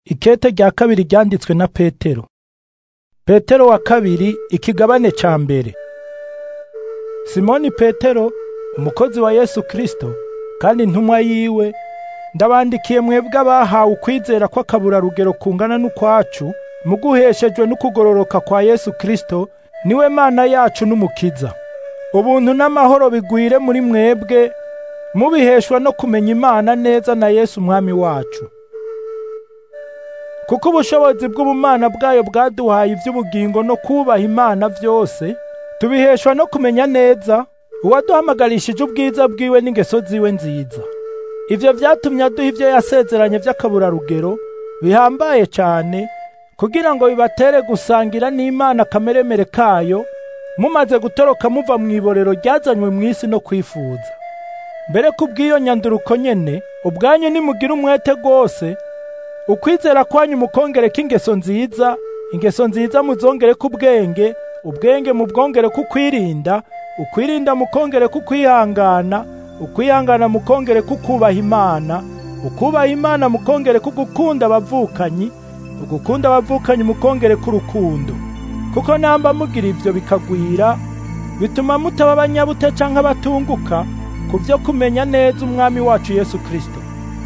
Ikete rya kabiri ryanditswe na Petero. Petero wa kabiri ikigabane ca mbere. Simoni Petero, umukozi wa Yesu Kristo, kandi intumwa yiwe, ndabandikiye mwebwe abahawe ukwizera kw'akaburarugero kungana n'ukwacu, muguheshejwe n'ukugororoka kwa Yesu Kristo, niwe Mana yacu n'Umukiza. Ubuntu n'amahoro bigwire muri mwebwe, mubiheshwa no kumenya Imana neza na Yesu Umwami wacu. Kuko ubushobozi bw'ubumana bwayo bwaduhaye ivy'ubugingo no kubaha Imana vyose, tubiheshwa no kumenya neza uwaduhamagarishije ubwiza bwiwe n'ingeso ziwe nziza. Ivyo vyatumye aduha ivyo yasezeranye vy'akaburarugero bihambaye cane, kugira ngo bibatere gusangira n'Imana akameremere kayo, mumaze gutoroka muva mw'iborero ryazanywe mw'isi no kwifuza. Mbere kubw'iyo nyanduruko nyene, ubwanyu nimugire umwete rwose, ukwizera kwanyu mukongereko ingeso nziza, ingeso nziza muzongereko ubwenge, ubwenge mubwongereko ukwirinda, ukwirinda mukongereko ukwihangana, ukwihangana mukongereko ukubaha Imana, ukubaha Imana mukongereko ugukunda abavukanyi, ugukunda abavukanyi mukongereko urukundo. Kuko namba mugira ivyo bikagwira, bituma mutaba abanyabute canke abatunguka ku vyo kumenya neza Umwami wacu Yesu Kristo.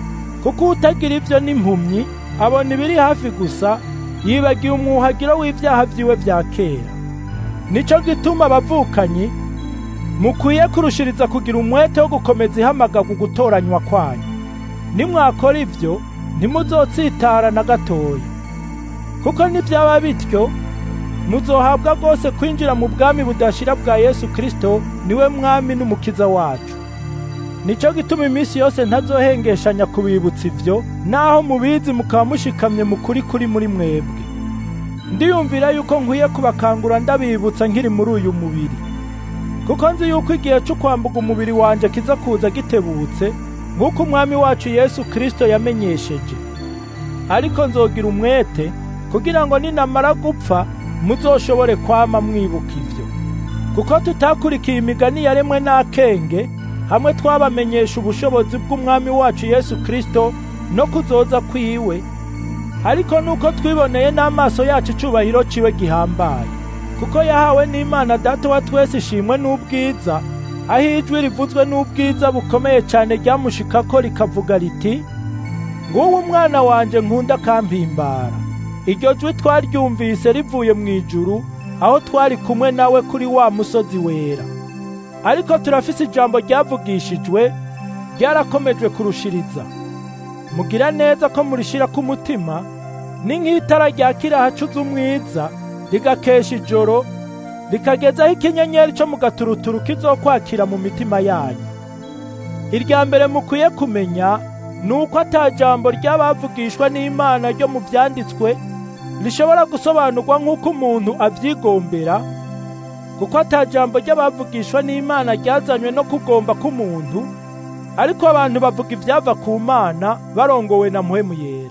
Kuko utagira ivyo n'impumyi abona ibiri hafi gusa, yibagiye umwuhagiro w'ivyaha vyiwe vya kera. Nico gituma abavukanyi mukwiye kurushiriza kugira umwete wo gukomeza ihamagarwa gutoranywa kwanyu. Nimwakora ivyo, ntimuzotsitara na gatoya. Kuko nivyaba bityo, muzohabwa rwose kwinjira mu bwami budashira bwa Yesu Kristo, niwe Mwami n'Umukiza wacu. Nico gituma iminsi yose ntazohengeshanya kubibutsa ivyo, naho mubizi mukaba mushikamye mu kuri kuri muri mwebwe. Ndiyumvira yuko nkwiye kubakangura ndabibutsa nkiri muri uyu mubiri. Kuko nzi yuko igihe cyo kwambuka umubiri wanje kiza kuza gitebutse, nk'uko Umwami wacu Yesu Kristo yamenyesheje. Ariko nzogira umwete, kugira ngo ninamara gupfa, muzoshobore kwama mwibuka ivyo. Kuko tutakurikiye imigani yaremwe n'akenge, hamwe twabamenyesha ubushobozi bw'Umwami wacu Yesu Kristo no kuzoza kwiwe, ariko nuko twiboneye n'amaso yacu icubahiro ciwe gihambaye. Kuko yahawe n'Imana Data wa twese ishimwe n'ubwiza, aho ijwi rivuzwe n'ubwiza bukomeye cane ryamushikako rikavuga riti, nguwo umwana wanje nkunda akampimbara. Iryo jwi twaryumvise rivuye mw'ijuru, aho twari kumwe nawe kuri wa musozi wera. Ariko turafise ijambo ryavugishijwe, ryarakomejwe kurushiriza. Mugira neza ko murishira ku mutima, ni nk'itara ryakira hacuze umwiza, rigakesha ijoro, rikagezaho ikinyenyeri co mu gaturuturu kizokwakira mu mitima yanyu. Irya mbere mukwiye kumenya, ni uko ata jambo ry'abavugishwa n'Imana ryo mu vyanditswe, rishobora gusobanurwa nk'uko umuntu avyigombera, kuko ata jambo ry'abavugishwa n'Imana ryazanywe no kugomba k'umuntu, ariko abantu bavuga ivyava ku Mana barongowe na Mpwemu Yera.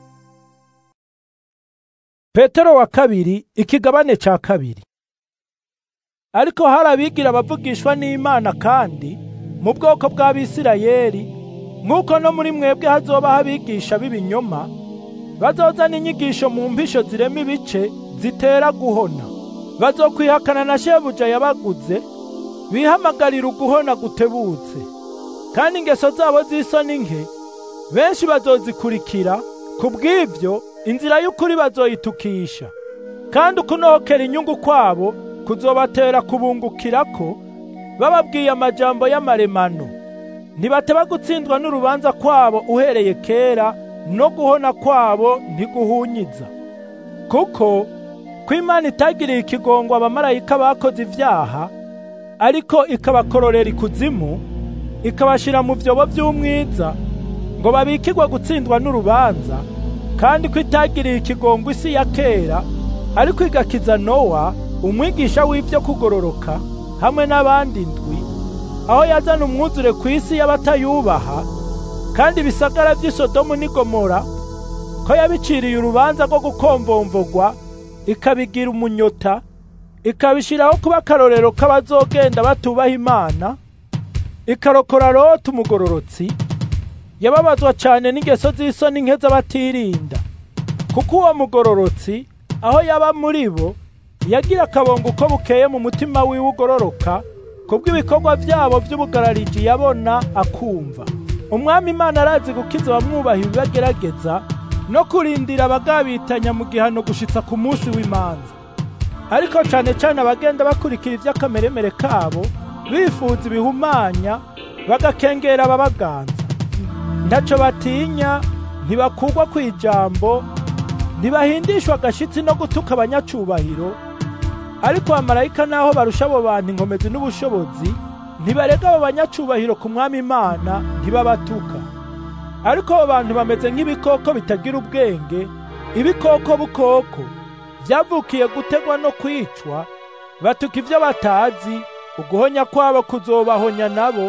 Petero wa kabiri ikigabane ca kabiri. Ariko hari abigira abavugishwa n'Imana kandi mu bwoko bw'Abisirayeli, nk'uko no muri mwebwe hazobaho abigisha b'ibinyoma, bazozana inyigisho mu mpisho zirema ibice zitera guhona. Bazokwihakana na shebuja yabaguze, bihamagarira uguhona gutebutse. Kandi ingeso zabo z'isoni nke, benshi bazozikurikira, kubw'ivyo inzira y'ukuri bazoyitukisha. Kandi ukunohokera inyungu kwabo kuzobatera kubungukirako, bababwiye amajambo y'amaremano. Ntibateba gutsindwa n'urubanza kwabo uhereye kera, no guhona kwabo ntiguhunyiza. Kuko ko Imana itagiriye ikigongo abamarayika bakoze ivyaha, ariko ikabakororera ikuzimu, ikabashira mu vyobo vy'umwiza, ngo babikirwe gutsindwa n'urubanza, kandi ko itagiriye ikigongo isi ya kera, ariko igakiza Nowa, umwigisha w'ivyo kugororoka, hamwe n'abandi ndwi, aho yazana umwuzure kw'isi y'abatayubaha, kandi ibisagara vy'i Sodomu n'i Gomora, ko yabiciriye urubanza rwo gukomvomvogwa, ikabigira umunyota, ikabishiraho kuba akarorero k'abazogenda batubaha Imana, ikarokora Loti umugororotsi, yababazwa cane n'ingeso z'isoni nke z'abatirinda. kuko uwo mugororotsi aho yaba muri bo yagira akabongo uko bukeye mu mutima wiwe ugororoka kubw'ibikorwa byabo by'ubugarariji yabona akumva umwami imana arazi gukiza abamwubaha ibibagerageza no kurindira abagabitanya mu gihano gushitsa ku munsi w'imanza ariko cane cane abagenda bakurikira ivy'akameremere kabo bifuza ibihumanya bagakengera ababaganza ntaco batinya ntibakugwa kw'ijambo ntibahindishwa agashitsi no gutuka abanyacubahiro ariko abamarayika naho barusha abo bantu inkomezi n'ubushobozi ntibarega abo banyacubahiro ku mwami imana ntibabatuka ariko abo bantu bameze nk'ibikoko bitagira ubwenge ibikoko bukoko vyavukiye gutegwa no kwicwa batuka ivyo batazi uguhonya kwabo kuzobahonya nabo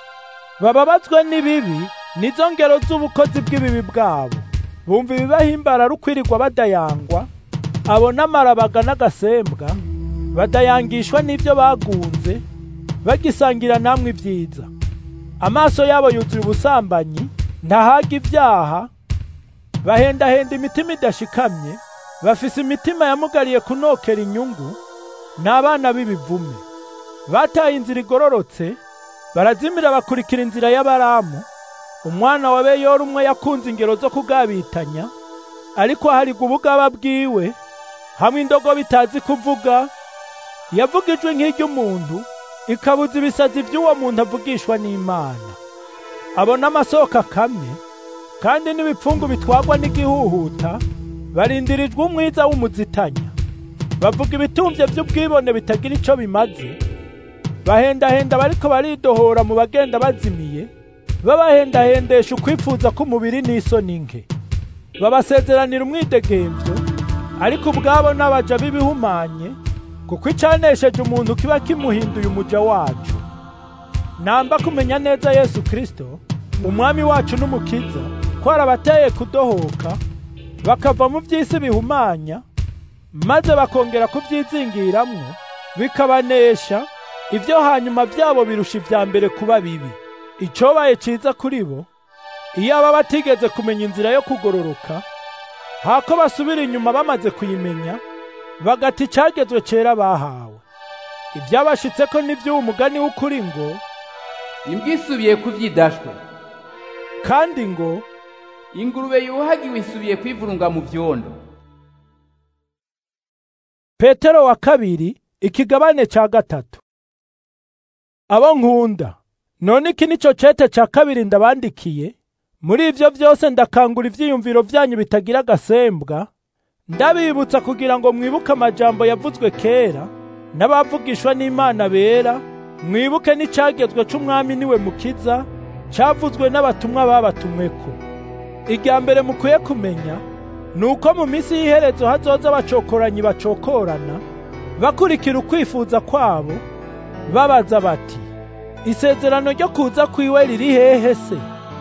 bababazwe n'ibibi nizo ngero z'ubukozi bw'ibibi bwabo bumva ibibahimbara rukwirirwa badayangwa abo n'amarabaga n'agasembwa badayangishwa n'ivyo bagunze bagisangira namwe ibyiza amaso yabo yuzuye ubusambanyi ntahaga ibyaha bahendahenda imitima idashikamye bafise imitima yamugariye kunokera inyungu n'abana b'ibivume bataye inzira igororotse barazimira bakurikira inzira y'abaramu umwana wa beyori umwe yakunze ingero zo kugabitanya ariko aharigwa ubugaba bwiwe hamwe indogo bitazi kuvuga yavuga ijwi nk'iry'umuntu ikabuza ibisazi by'uwo muntu avugishwa n'imana abona amasoko akamye kandi n'ibipfungu bitwagwa n'igihuhuta barindirijwe umwiza w'umuzitanya bavuga ibitumvye by'ubwibone bitagira ico bimaze bahendahenda bariko baridohora mu bagenda bazimiye babahendahendesha ukwifuza k'umubiri n'isoni nke babasezeranira umwidegemvyo ariko ubwabo n'abaja b'ibihumanye kuko icanesheje umuntu kiba kimuhinduye umuja wacu namba kumenya neza yesu kristo umwami wacu n'umukiza ko arabateye kudohoka bakava mu vy'isi bihumanya maze bakongera kuvyizingiramwo bikabanesha ivyo hanyuma vyabo birusha ivya mbere kuba bibi icobaye ciza kuri bo iyo aba batigeze kumenya inzira yo kugororoka hako basubira inyuma bamaze kuyimenya bagata icagezwe cera bahawe ivyabashitseko n'ivy'uwo mugani w'ukuri ngo imbwa isubiye ku vyidashwe kandi ngo ingurube yuhagiwe isubiye kwivurunga mu vyondo petero wa kabiri ikigabane ca gatatu abo nkunda none iki nico cete ca kabiri ndabandikiye muri ivyo vyose ndakangura ivyiyumviro vyanyu bitagira agasembwa ndabibutsa kugira ngo mwibuke amajambo yavuzwe kera n'abavugishwa n'imana bera mwibuke n'icagezwe c'umwami niwe mukiza cavuzwe n'abatumwa babatumweko irya mbere mukwiye kumenya ni uko mu minsi y'iherezo hazoza abacokoranyi bacokorana bakurikira ukwifuza kwabo babaza bati isezerano ryo kuza kwiwe riri hehe se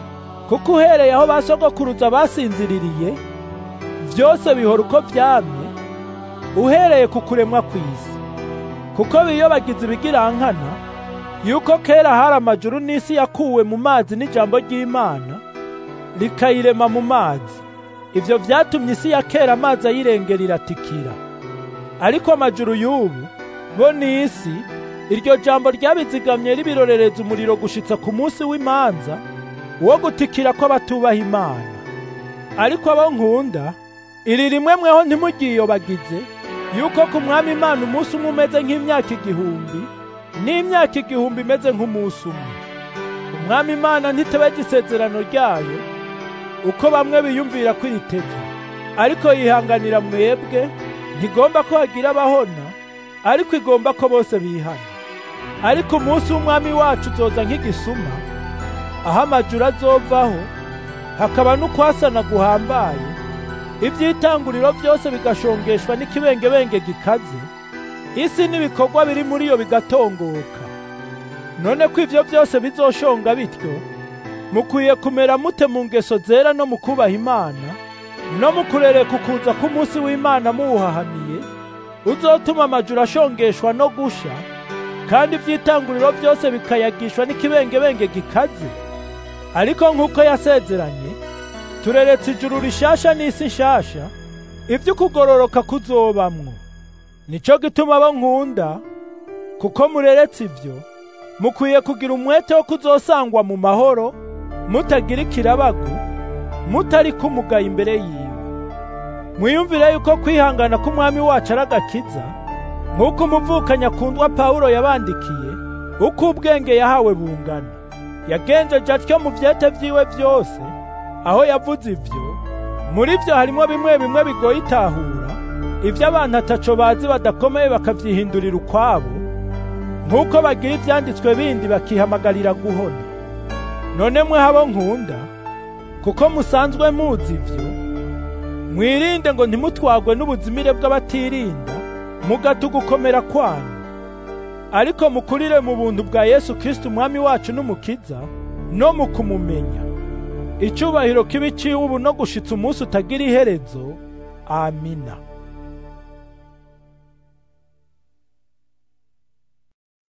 kuko uhereye aho basogokuruza basinziririye vyose bihora uko vyamye uhereye ku kuremwa kw'isi kuko biyobagiza ibigirankana yuko kera hari amajuru n'isi yakuwe mu mazi n'ijambo ry'imana rikayirema mu mazi ivyo vyatumye isi ya kera amazi ayirengera iratikira ariko amajuru y'ubu bo n'isi iryo jambo ryabizigamye ribirorereza umuriro gushitsa ku munsi w'imanza wo gutikira kw'abatubaha imana ariko abo nkunda iri rimwe mweho ntimugiyobagize yuko ku mwami imana umunsi umwe umeze nk'imyaka igihumbi n'imyaka igihumbi imeze nk'umunsi umwe umwami imana ntitebega isezerano ryayo uko bamwe biyumvira ko iritevye ariko yihanganira mwebwe ntigomba ko hagira abahona ariko igomba ko bose bihana ariko umunsi w'umwami wacu uzoza nk'igisuma aho amajuru azovaho hakaba n'ukwasana guhambaye ivy'itanguriro vyose bigashongeshwa n'ikibengebenge gikaze isi n'ibikorwa biri muri yo bigatongoka none ko ivyo vyose bizoshonga bityo mukwiye kumera mute mu ngeso zera no mu kubaha imana no mu kurereka ukuza k'umunsi w'imana muwuhahamiye uzotuma amajuru ashongeshwa no gusha kandi ivy'itanguriro vyose bikayagishwa n'ikibengebenge gikaze ariko nk'uko yasezeranye tureretse ijuru rishasha n'isi nshasha ibyo kugororoka kuzobamwo nico gituma abo nkunda kuko mureretse ibyo mukwiye kugira umwete wo kuzosangwa mu mahoro mutagira ikirabagu mutari kumugaye imbere yiwe mwiyumvire yuko kwihangana k'umwami wacu ari agakiza nk'uko umuvukanyi akundwa pawulo yabandikiye uko ubwenge yahawe bungana yagenjeje atyo mu vyete vyiwe vyose aho yavuze ivyo muri vyo harimwo bimwe bimwe bigoye itahura ivyo abantu ataco bazi badakomeye bakavyihindurira ukwabo nk'uko bagira ivyanditswe bindi bakihamagarira guhona none mwe habo nkunda kuko musanzwe muzi ivyo mwirinde ngo ntimutwagwe n'ubuzimire bw'abatirinda mugata ugukomera kwanyu ariko mukurire mu buntu bwa Yesu Kristo umwami wacu n'umukiza no mu kumumenya icubahiro kibi ciwe ubu no gushitsa umunsi utagira iherezo amina